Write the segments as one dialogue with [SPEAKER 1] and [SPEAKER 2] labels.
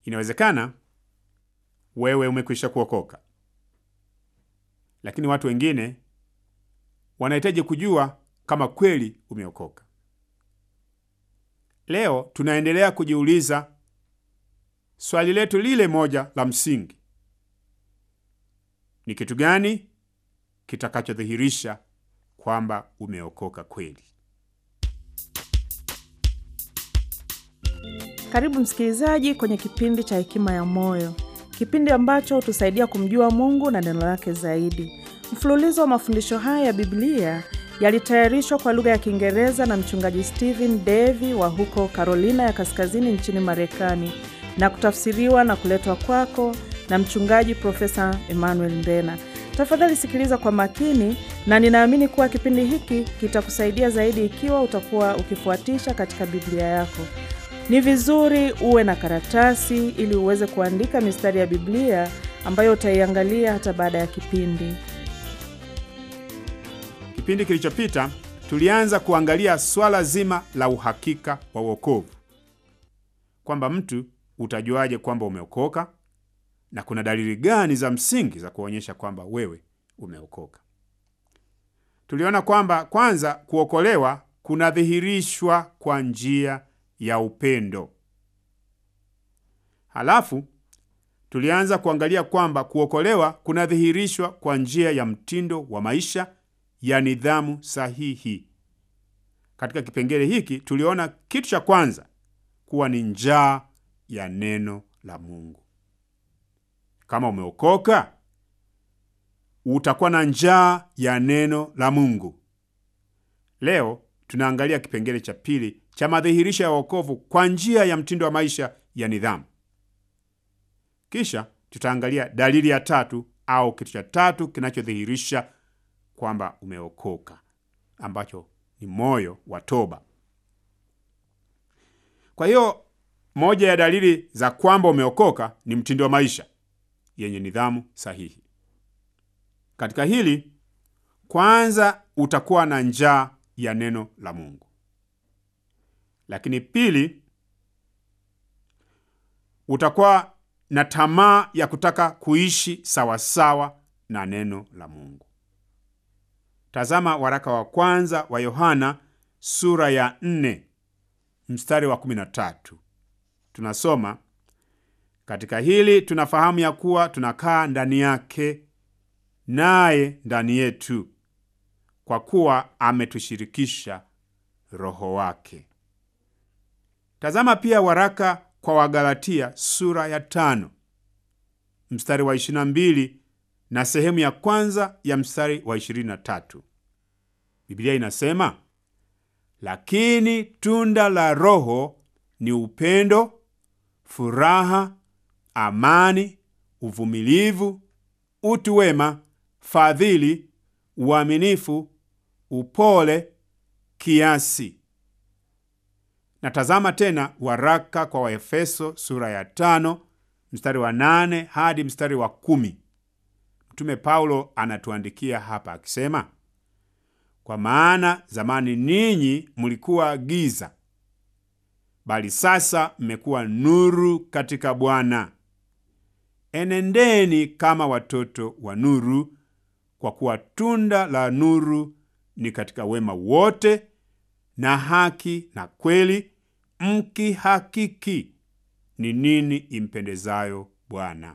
[SPEAKER 1] Inawezekana wewe umekwisha kuokoka, lakini watu wengine wanahitaji kujua kama kweli umeokoka. Leo tunaendelea kujiuliza swali letu lile moja la msingi: ni kitu gani kitakachodhihirisha kwamba umeokoka kweli?
[SPEAKER 2] Karibu msikilizaji kwenye kipindi cha Hekima ya Moyo, kipindi ambacho hutusaidia kumjua Mungu na neno lake zaidi. Mfululizo wa mafundisho haya ya Biblia yalitayarishwa kwa lugha ya Kiingereza na mchungaji Stephen Davy wa huko Carolina ya Kaskazini nchini Marekani na kutafsiriwa na kuletwa kwako na mchungaji Profesa Emmanuel Mbena. Tafadhali sikiliza kwa makini, na ninaamini kuwa kipindi hiki kitakusaidia zaidi ikiwa utakuwa ukifuatisha katika Biblia yako. Ni vizuri uwe na karatasi ili uweze kuandika mistari ya Biblia ambayo utaiangalia hata baada ya kipindi.
[SPEAKER 1] Kipindi kilichopita tulianza kuangalia swala zima la uhakika wa wokovu, kwamba mtu utajuaje kwamba umeokoka na kuna dalili gani za msingi za kuonyesha kwamba wewe umeokoka. Tuliona kwamba kwanza, kuokolewa kunadhihirishwa kwa njia ya upendo. Halafu tulianza kuangalia kwamba kuokolewa kunadhihirishwa kwa njia ya mtindo wa maisha ya nidhamu sahihi. Katika kipengele hiki tuliona kitu cha kwanza kuwa ni njaa ya neno la Mungu. Kama umeokoka, utakuwa na njaa ya neno la Mungu. Leo tunaangalia kipengele cha pili cha madhihirisho ya wokovu kwa njia ya mtindo wa maisha ya nidhamu. Kisha tutaangalia dalili ya tatu au kitu cha tatu kinachodhihirisha kwamba umeokoka, ambacho ni moyo wa toba. Kwa hiyo moja ya dalili za kwamba umeokoka ni mtindo wa maisha yenye nidhamu sahihi. Katika hili, kwanza utakuwa na njaa ya neno la Mungu, lakini pili, utakuwa na tamaa ya kutaka kuishi sawasawa na neno la Mungu. Tazama waraka wa kwanza wa Yohana sura ya nne mstari wa kumi na tatu. Tunasoma, katika hili tunafahamu ya kuwa tunakaa ndani yake naye ndani yetu, kwa kuwa ametushirikisha Roho wake. Tazama pia waraka kwa Wagalatia sura ya tano mstari wa ishirini na mbili na sehemu ya kwanza ya mstari wa ishirini na tatu. Biblia inasema, lakini tunda la Roho ni upendo, furaha, amani, uvumilivu, utu wema, fadhili, uaminifu, upole, kiasi. Na tazama tena waraka kwa Waefeso sura ya tano mstari wa nane hadi mstari wa kumi. Mtume Paulo anatuandikia hapa akisema, kwa maana zamani ninyi mlikuwa giza, bali sasa mmekuwa nuru katika Bwana. Enendeni kama watoto wa nuru, kwa kuwa tunda la nuru ni katika wema wote na haki na kweli, mkihakiki ni nini impendezayo Bwana.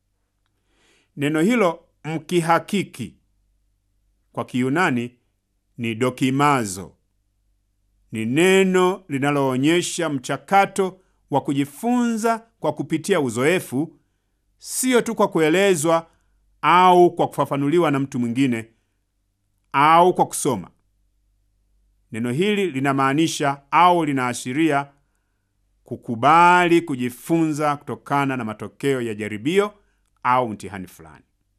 [SPEAKER 1] Neno hilo mkihakiki kwa Kiyunani ni dokimazo. Ni neno linaloonyesha mchakato wa kujifunza kwa kupitia uzoefu, siyo tu kwa kuelezwa au kwa kufafanuliwa na mtu mwingine au kwa kusoma. Neno hili linamaanisha au linaashiria kukubali kujifunza kutokana na matokeo ya jaribio au mtihani fulani.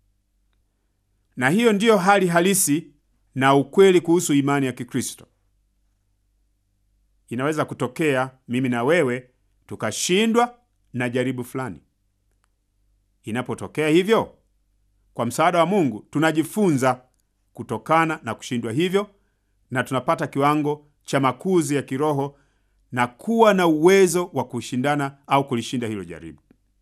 [SPEAKER 1] Na hiyo ndiyo hali halisi na ukweli kuhusu imani ya Kikristo. Inaweza kutokea mimi na wewe tukashindwa na jaribu fulani. Inapotokea hivyo, kwa msaada wa Mungu tunajifunza kutokana na kushindwa hivyo, na tunapata kiwango cha makuzi ya kiroho na kuwa na uwezo wa kushindana au kulishinda hilo jaribu.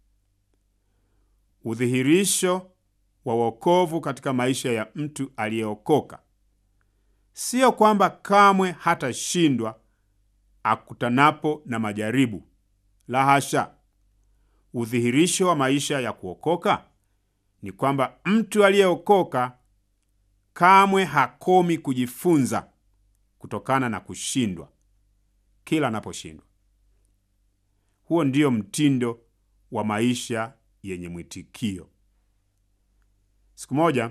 [SPEAKER 1] udhihirisho wa wokovu katika maisha ya mtu aliyeokoka sio kwamba kamwe hatashindwa akutanapo na majaribu. La hasha! Udhihirisho wa maisha ya kuokoka ni kwamba mtu aliyeokoka kamwe hakomi kujifunza kutokana na kushindwa kila anaposhindwa. Huo ndio mtindo wa maisha yenye mwitikio. Siku moja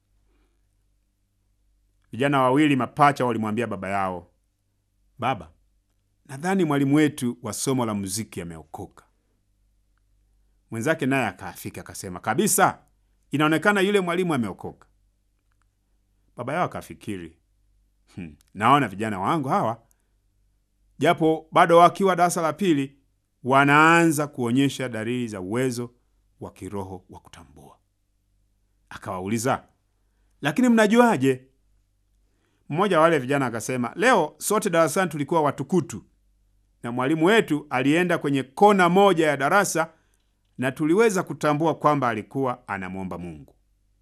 [SPEAKER 1] vijana wawili mapacha walimwambia baba yao, Baba, nadhani mwalimu wetu wa somo la muziki ameokoka. Mwenzake naye akaafika akasema, kabisa, inaonekana yule mwalimu ameokoka. Baba yao akafikiri, hmm, naona vijana wangu hawa japo bado wakiwa darasa la pili wanaanza kuonyesha dalili za uwezo wa kiroho wa kutambua. Akawauliza, lakini mnajuaje? Mmoja wa wale vijana akasema, leo sote darasani tulikuwa watukutu, na mwalimu wetu alienda kwenye kona moja ya darasa na tuliweza kutambua kwamba alikuwa anamwomba Mungu.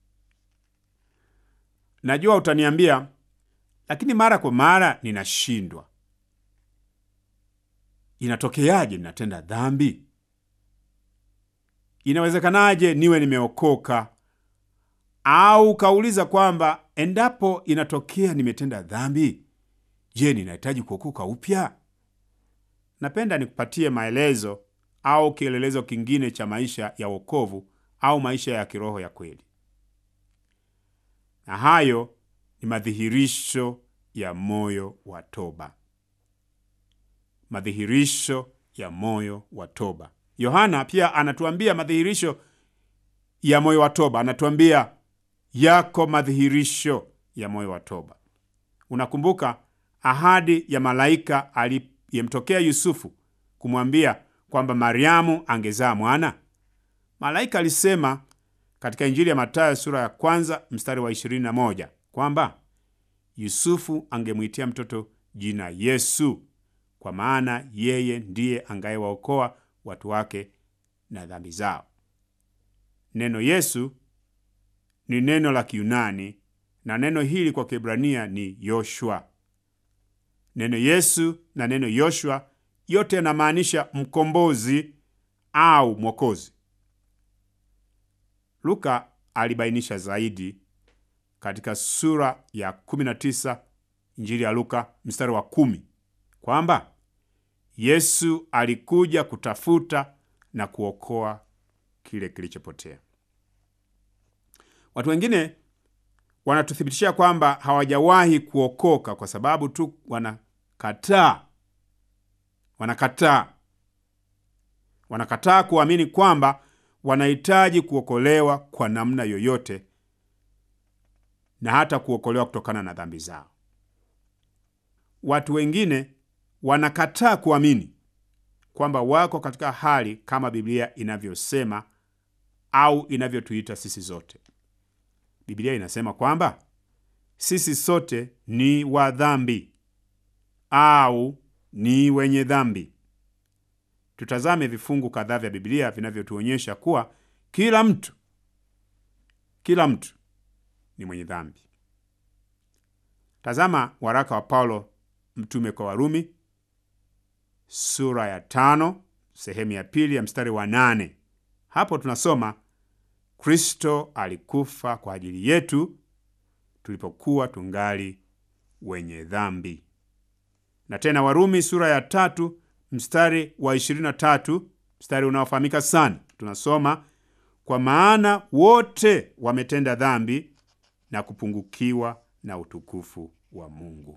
[SPEAKER 1] Najua utaniambia, lakini mara kwa mara ninashindwa. Inatokeaje ninatenda dhambi? Inawezekanaje niwe nimeokoka? Au kauliza kwamba endapo inatokea nimetenda dhambi, je, ninahitaji kuokoka upya? Napenda nikupatie maelezo au kielelezo kingine cha maisha ya wokovu au maisha ya kiroho ya kweli, na hayo ni madhihirisho ya moyo wa toba. Madhihirisho ya moyo wa toba. Yohana pia anatuambia madhihirisho ya moyo wa toba, anatuambia yako madhihirisho ya moyo wa toba. Unakumbuka ahadi ya malaika aliyemtokea Yusufu kumwambia kwamba Mariamu angezaa mwana? Malaika alisema katika Injili ya Mathayo sura ya kwanza mstari wa 21 kwamba Yusufu angemwitia mtoto jina Yesu, kwa maana yeye ndiye angayewaokoa watu wake na dhambi zao. Neno Yesu ni neno la Kiyunani na neno hili kwa Kiebrania ni Yoshua. Neno Yesu na neno Yoshua yote yanamaanisha mkombozi au mwokozi. Luka alibainisha zaidi katika sura ya 19 Injili ya Luka mstari wa kumi kwamba Yesu alikuja kutafuta na kuokoa kile kilichopotea. Watu wengine wanatuthibitishia kwamba hawajawahi kuokoka kwa sababu tu wanakataa wanakataa wanakataa kuamini kwamba wanahitaji kuokolewa kwa namna yoyote na hata kuokolewa kutokana na dhambi zao. Watu wengine wanakataa kuamini kwamba wako katika hali kama Biblia inavyosema au inavyotuita sisi zote. Biblia inasema kwamba sisi sote ni wa dhambi au ni wenye dhambi. Tutazame vifungu kadhaa vya Biblia vinavyotuonyesha kuwa kila mtu kila mtu ni mwenye dhambi. Tazama waraka wa Paulo mtume kwa Warumi sura ya tano sehemu ya pili ya mstari wa nane. Hapo tunasoma Kristo alikufa kwa ajili yetu tulipokuwa tungali wenye dhambi. Na tena Warumi sura ya tatu mstari wa 23, mstari unaofahamika sana, tunasoma kwa maana wote wametenda dhambi na kupungukiwa na utukufu wa Mungu.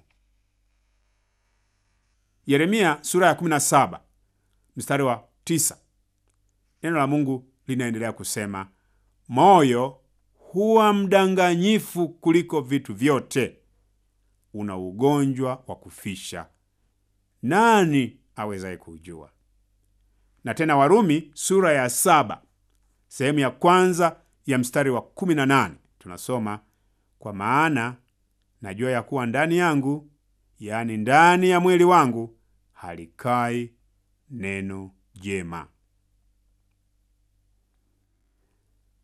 [SPEAKER 1] Yeremia sura ya 17 mstari wa 9, neno la Mungu linaendelea kusema, moyo huwa mdanganyifu kuliko vitu vyote, una ugonjwa wa kufisha, nani awezaye kuujua? Na tena Warumi sura ya saba sehemu ya kwanza ya mstari wa 18 tunasoma, kwa maana najua ya kuwa ndani yangu, yaani ndani ya mwili wangu, halikai neno jema.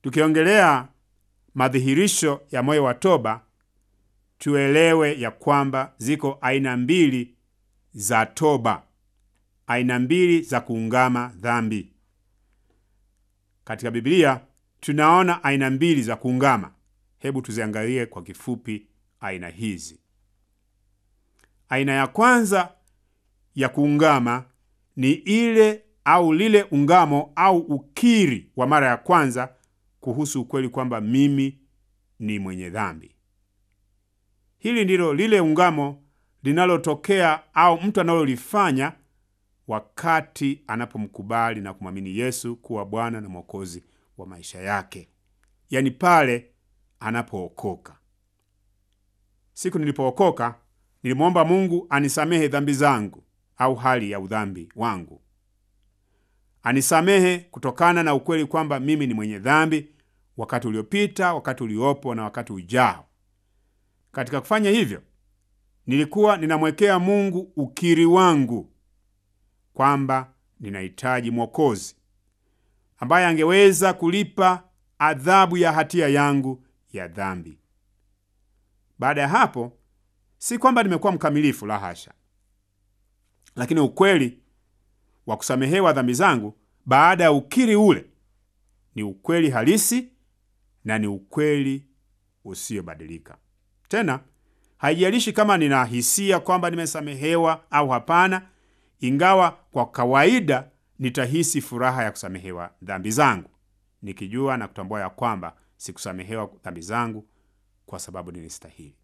[SPEAKER 1] Tukiongelea madhihirisho ya moyo wa toba, tuelewe ya kwamba ziko aina mbili za toba, aina mbili za kuungama dhambi. Katika Biblia tunaona aina mbili za kuungama. Hebu tuziangalie kwa kifupi aina hizi. Aina ya kwanza ya kuungama ni ile au lile ungamo au ukiri wa mara ya kwanza kuhusu ukweli kwamba mimi ni mwenye dhambi. Hili ndilo lile ungamo linalotokea au mtu analolifanya wakati anapomkubali na kumwamini Yesu kuwa Bwana na Mwokozi wa maisha yake, yaani pale anapookoka. Siku nilipookoka nilimwomba Mungu anisamehe dhambi zangu au hali ya udhambi wangu, anisamehe kutokana na ukweli kwamba mimi ni mwenye dhambi, wakati uliopita, wakati uliopo na wakati ujao. Katika kufanya hivyo, nilikuwa ninamwekea Mungu ukiri wangu kwamba ninahitaji Mwokozi ambaye angeweza kulipa adhabu ya hatia yangu ya dhambi. Baada ya hapo, si kwamba nimekuwa mkamilifu, la hasha, lakini ukweli wa kusamehewa dhambi zangu baada ya ukiri ule ni ukweli halisi na ni ukweli usiyobadilika. Tena haijalishi kama nina hisia kwamba nimesamehewa au hapana, ingawa kwa kawaida nitahisi furaha ya kusamehewa dhambi zangu, nikijua na kutambua ya kwamba sikusamehewa dhambi zangu kwa sababu nilistahili.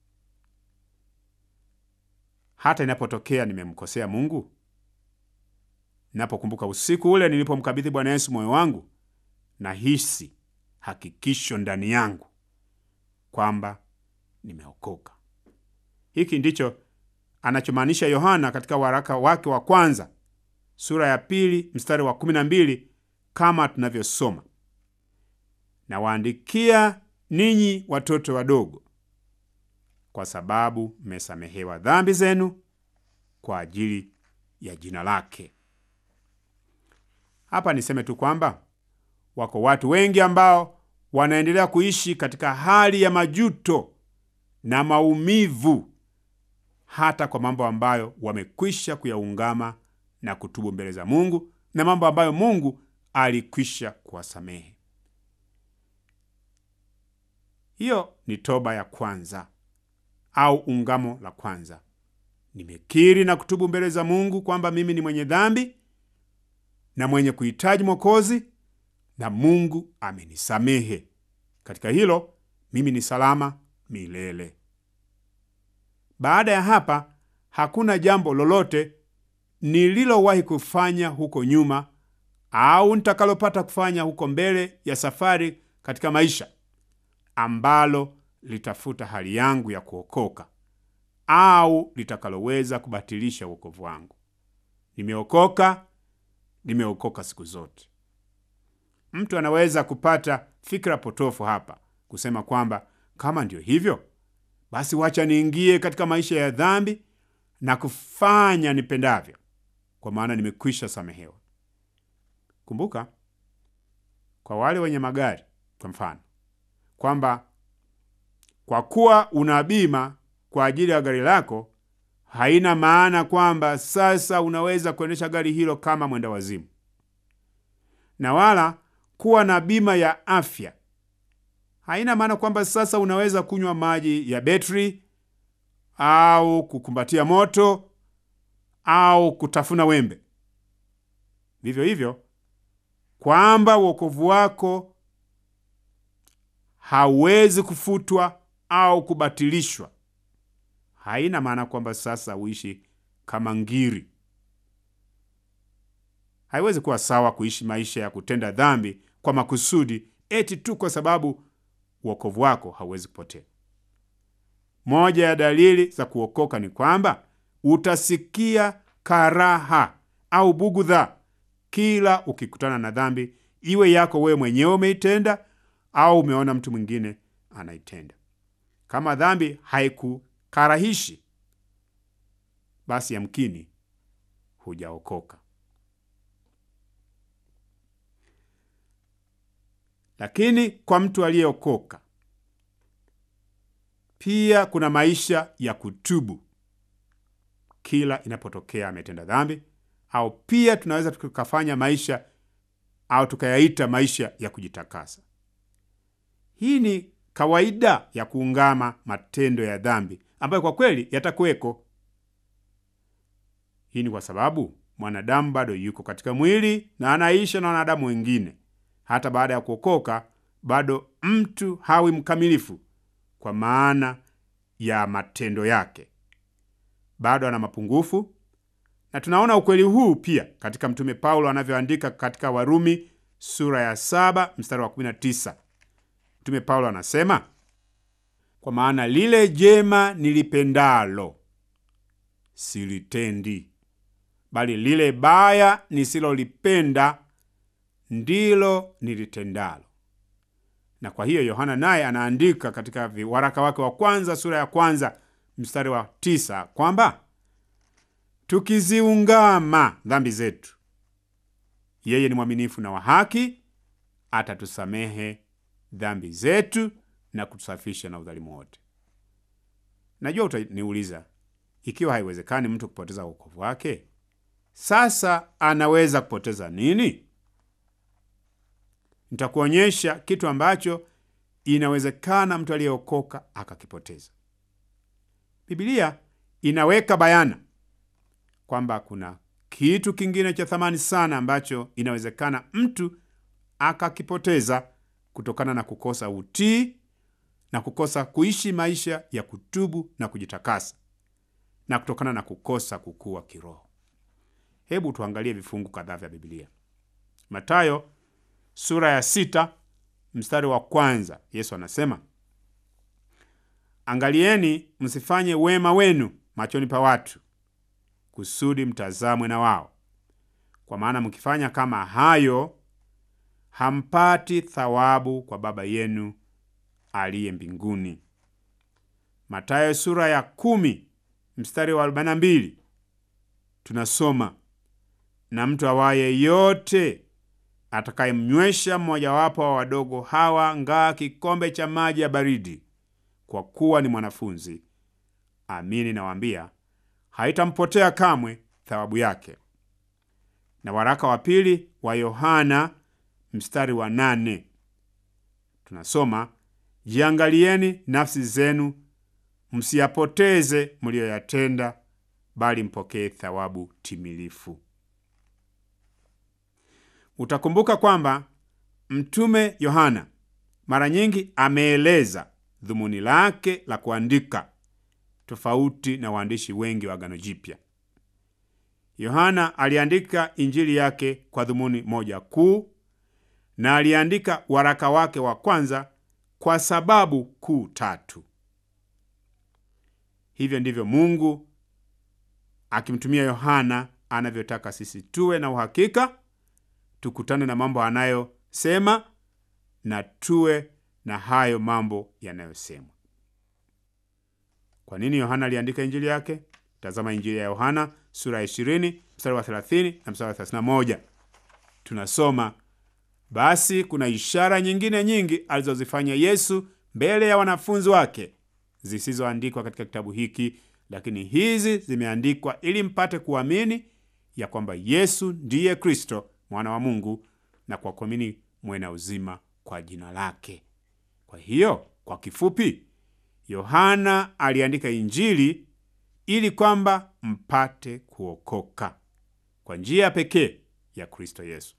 [SPEAKER 1] Hata inapotokea nimemkosea Mungu, napokumbuka usiku ule nilipomkabidhi Bwana Yesu moyo wangu, nahisi hakikisho ndani yangu kwamba nimeokoka. Hiki ndicho anachomaanisha Yohana katika waraka wake wa kwanza sura ya pili mstari wa kumi na mbili kama tunavyosoma, nawaandikia ninyi watoto wadogo, kwa sababu mmesamehewa dhambi zenu kwa ajili ya jina lake. Hapa niseme tu kwamba wako watu wengi ambao wanaendelea kuishi katika hali ya majuto na maumivu hata kwa mambo ambayo wamekwisha kuyaungama na kutubu mbele za Mungu na mambo ambayo Mungu alikwisha kuwasamehe. Hiyo ni toba ya kwanza au ungamo la kwanza. Nimekiri na kutubu mbele za Mungu kwamba mimi ni mwenye dhambi na mwenye kuhitaji Mwokozi, na Mungu amenisamehe. Katika hilo mimi ni salama milele. Baada ya hapa hakuna jambo lolote nililowahi kufanya huko nyuma au nitakalopata kufanya huko mbele ya safari katika maisha ambalo litafuta hali yangu ya kuokoka au litakaloweza kubatilisha wokovu wangu. Nimeokoka, nimeokoka siku zote. Mtu anaweza kupata fikra potofu hapa kusema kwamba kama ndio hivyo basi wacha niingie katika maisha ya dhambi na kufanya nipendavyo, kwa maana nimekwisha samehewa. Kumbuka kwa wale wenye magari, kwa mfano, kwamba kwa kuwa una bima kwa ajili ya gari lako, haina maana kwamba sasa unaweza kuendesha gari hilo kama mwenda wazimu, na wala kuwa na bima ya afya haina maana kwamba sasa unaweza kunywa maji ya betri au kukumbatia moto au kutafuna wembe. Vivyo hivyo, kwamba wokovu wako hauwezi kufutwa au kubatilishwa haina maana kwamba sasa uishi kama ngiri. Haiwezi kuwa sawa kuishi maisha ya kutenda dhambi kwa makusudi eti tu kwa sababu uokovu wako hauwezi kupotea. Moja ya dalili za kuokoka ni kwamba utasikia karaha au bugudha kila ukikutana na dhambi, iwe yako wewe mwenyewe umeitenda au umeona mtu mwingine anaitenda. Kama dhambi haikukarahishi, basi yamkini hujaokoka. Lakini kwa mtu aliyeokoka pia kuna maisha ya kutubu kila inapotokea ametenda dhambi, au pia tunaweza tukafanya maisha au tukayaita maisha ya kujitakasa. Hii ni kawaida ya kuungama matendo ya dhambi ambayo kwa kweli yatakuweko. Hii ni kwa sababu mwanadamu bado yuko katika mwili na anaisha na wanadamu wengine. Hata baada ya kuokoka, bado mtu hawi mkamilifu kwa maana ya matendo yake, bado ana mapungufu, na tunaona ukweli huu pia katika Mtume Paulo anavyoandika katika Warumi sura ya saba mstari wa 19. Mtume Paulo anasema, kwa maana lile jema nilipendalo silitendi, bali lile baya nisilolipenda ndilo nilitendalo. Na kwa hiyo Yohana naye anaandika katika waraka wake wa kwanza sura ya kwanza mstari wa tisa kwamba tukiziungama dhambi zetu, yeye ni mwaminifu na wa haki, atatusamehe dhambi zetu na kutusafisha na udhalimu wote. Najua utaniuliza, ikiwa haiwezekani mtu kupoteza wokovu wake, sasa anaweza kupoteza nini? Nitakuonyesha kitu ambacho inawezekana mtu aliyeokoka akakipoteza. Biblia inaweka bayana kwamba kuna kitu kingine cha thamani sana ambacho inawezekana mtu akakipoteza kutokana na kukosa utii na kukosa kuishi maisha ya kutubu na kujitakasa na kutokana na kukosa kukua kiroho. Hebu tuangalie vifungu kadhaa vya Biblia. Mathayo sura ya sita mstari wa kwanza, Yesu anasema, angalieni msifanye wema wenu machoni pa watu, kusudi mtazamwe na wao, kwa maana mkifanya kama hayo hampati thawabu kwa Baba yenu aliye mbinguni. Mathayo sura ya kumi mstari wa arobaini na mbili tunasoma, na mtu awaye yote atakayemnywesha mmojawapo wa wadogo hawa ngaa kikombe cha maji ya baridi, kwa kuwa ni mwanafunzi, amini nawaambia, haitampotea kamwe thawabu yake. Na waraka wa pili wa Yohana mstari wa nane tunasoma, jiangalieni nafsi zenu, msiyapoteze mliyoyatenda, bali mpokee thawabu timilifu. Utakumbuka kwamba mtume Yohana mara nyingi ameeleza dhumuni lake la kuandika tofauti na waandishi wengi wa Agano Jipya. Yohana aliandika injili yake kwa dhumuni moja kuu, na aliandika waraka wake wa kwanza kwa sababu kuu tatu. Hivyo ndivyo Mungu akimtumia Yohana anavyotaka sisi tuwe na uhakika tukutane na mambo anayosema na tuwe na hayo mambo yanayosemwa. Kwa nini Yohana aliandika injili yake? Tazama Injili ya Yohana sura ya 20 mstari wa 30 na mstari wa 31. Tunasoma, basi kuna ishara nyingine nyingi alizozifanya Yesu mbele ya wanafunzi wake zisizoandikwa katika kitabu hiki, lakini hizi zimeandikwa ili mpate kuamini ya kwamba Yesu ndiye Kristo mwana wa Mungu, na kwa kuamini mwe na uzima kwa jina lake. Kwa hiyo kwa kifupi, Yohana aliandika injili ili kwamba mpate kuokoka kwa njia pekee ya Kristo Yesu.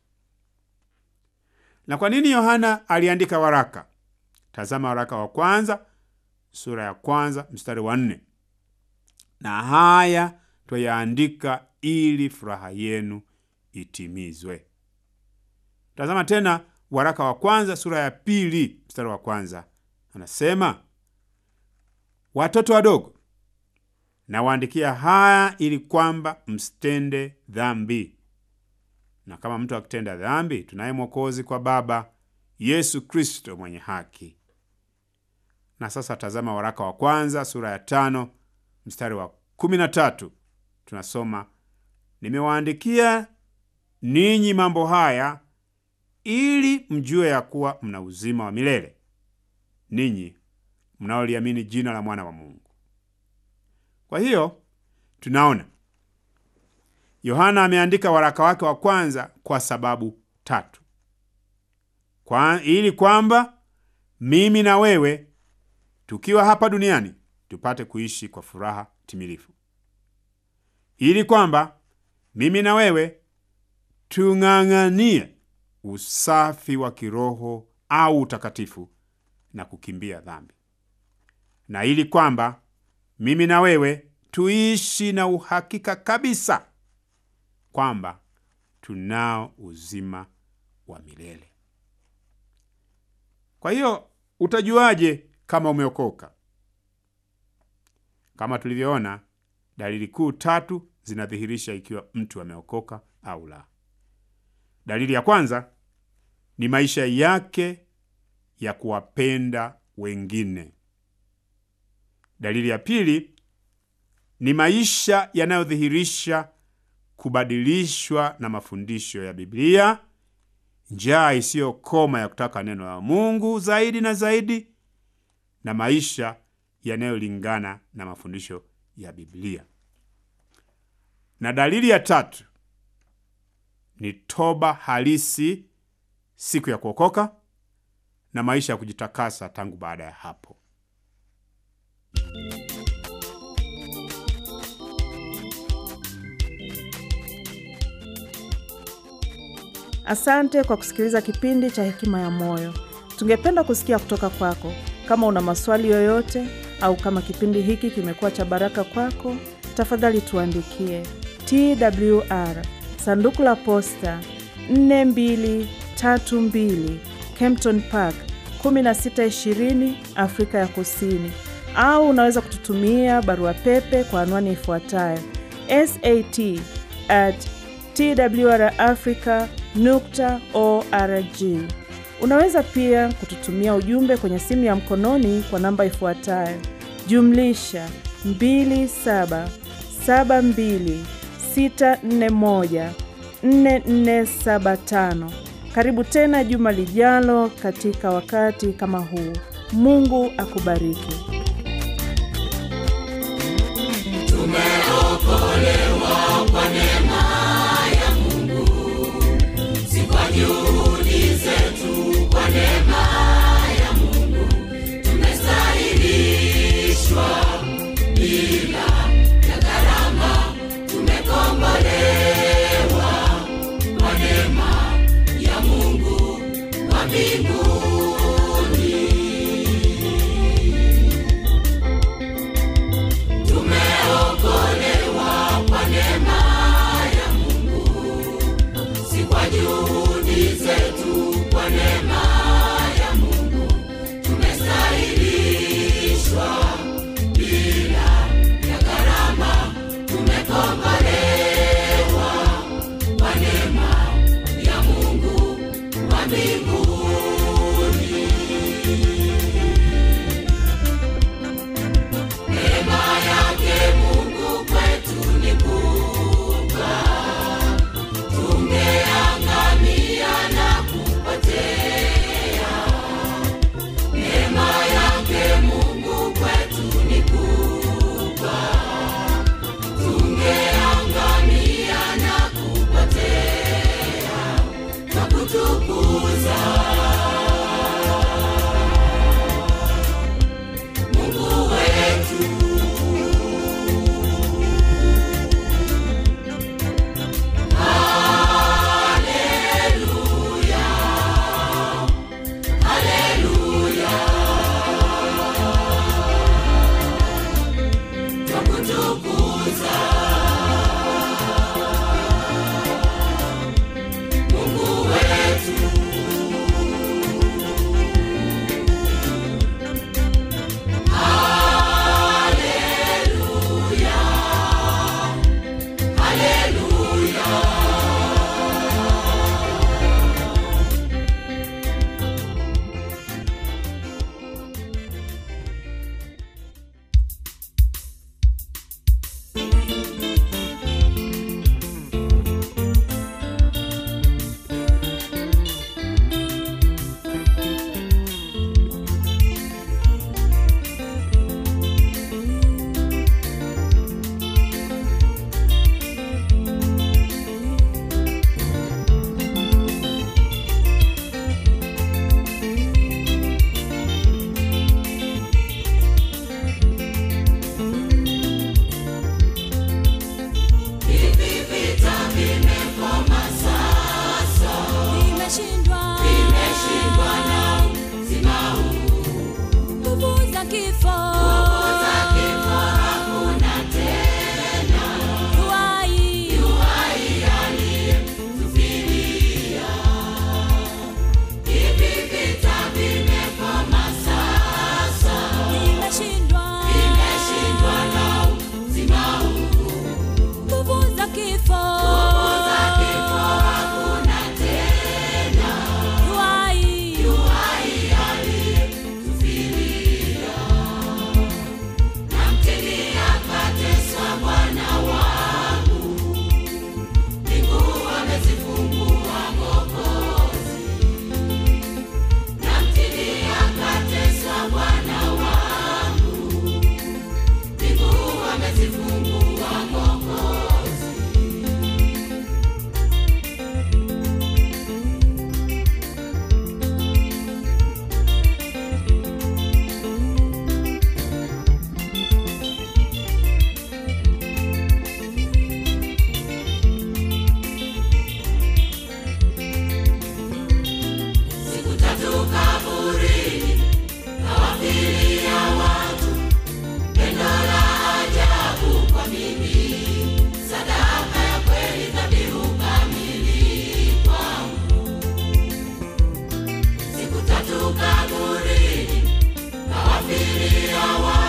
[SPEAKER 1] Na kwa nini Yohana aliandika waraka? Tazama waraka wa kwanza sura ya kwanza mstari wa nne, na haya twayaandika ili furaha yenu itimizwe. Tazama tena waraka wa kwanza sura ya pili mstari wa kwanza, anasema watoto wadogo, nawaandikia haya ili kwamba msitende dhambi, na kama mtu akitenda dhambi, tunaye mwokozi kwa Baba, Yesu Kristo mwenye haki. Na sasa tazama waraka wa kwanza sura ya tano mstari wa kumi na tatu tunasoma nimewaandikia ninyi mambo haya ili mjue ya kuwa mna uzima wa milele ninyi mnaoliamini jina la mwana wa Mungu. Kwa hiyo tunaona Yohana ameandika waraka wake wa kwanza kwa sababu tatu. Kwa, ili kwamba mimi na wewe tukiwa hapa duniani tupate kuishi kwa furaha timilifu, ili kwamba mimi na wewe tung'ang'anie usafi wa kiroho au utakatifu na kukimbia dhambi, na ili kwamba mimi na wewe tuishi na uhakika kabisa kwamba tunao uzima wa milele. Kwa hiyo utajuaje kama umeokoka? Kama tulivyoona, dalili kuu tatu zinadhihirisha ikiwa mtu ameokoka au la. Dalili ya kwanza ni maisha yake ya kuwapenda wengine. Dalili ya pili ni maisha yanayodhihirisha kubadilishwa na mafundisho ya Biblia, njaa isiyokoma ya kutaka neno la Mungu zaidi na zaidi, na maisha yanayolingana na mafundisho ya Biblia. Na dalili ya tatu ni toba halisi siku ya kuokoka na maisha ya kujitakasa tangu baada ya hapo.
[SPEAKER 2] Asante kwa kusikiliza kipindi cha Hekima ya Moyo. Tungependa kusikia kutoka kwako. Kama una maswali yoyote au kama kipindi hiki kimekuwa cha baraka kwako, tafadhali tuandikie TWR sanduku la posta 4232 Kempton Park 1620 Afrika ya Kusini, au unaweza kututumia barua pepe kwa anwani ifuatayo sat at twrafrica nukta org. Unaweza pia kututumia ujumbe kwenye simu ya mkononi kwa namba ifuatayo jumlisha 2772641475. Karibu tena juma lijalo katika wakati kama huu. Mungu akubariki.
[SPEAKER 3] Tumeokolewa kwa neema ya Mungu, si kwa juhudi zetu. Kwa neema ya Mungu tumestahilishwa bila ya gharama, tumekombolewa kwa neema ya Mungu wa mbinguni. Tumeokolewa kwa neema ya Mungu, si kwa juhudi zetu. Kwa neema ya Mungu tumestahilishwa bila ya gharama, tumekombolewa kwa neema ya Mungu wa mbinguni. Neema yake Mungu kwetu ni kubwa, tungeangamia na kupotea. Neema yake Mungu kwetu ni kubwa, tungeangamia na kupotea. Twakutukuza Mungu wetu. Haleluya, haleluya. Twakutukuza Mungu wetu.
[SPEAKER 4] kifo
[SPEAKER 3] za kifo hakuna tena.
[SPEAKER 4] yuai
[SPEAKER 3] Yuhai aliyetufilia. Hivi vita vimekoma sasa,
[SPEAKER 4] nimeshindwa
[SPEAKER 3] vimeshindwa na uzima huu.
[SPEAKER 4] nguvu za kifo
[SPEAKER 3] za kifo hakuna tena.
[SPEAKER 4] yuai
[SPEAKER 3] Yuhai aliyetufilia. Namtini akateswa Bwana wangu, mbingu amezifungua Mwokozi. Namtini akateswa Bwana wangu, mbingu amezifungua Mwokozi. Siku tatu kaburini, kawafilia watu, pendo la ajabu kwa mimi, sadaka ya kweli, dhabihu kamili kwangu. Siku tatu kaburini, kawafilia watu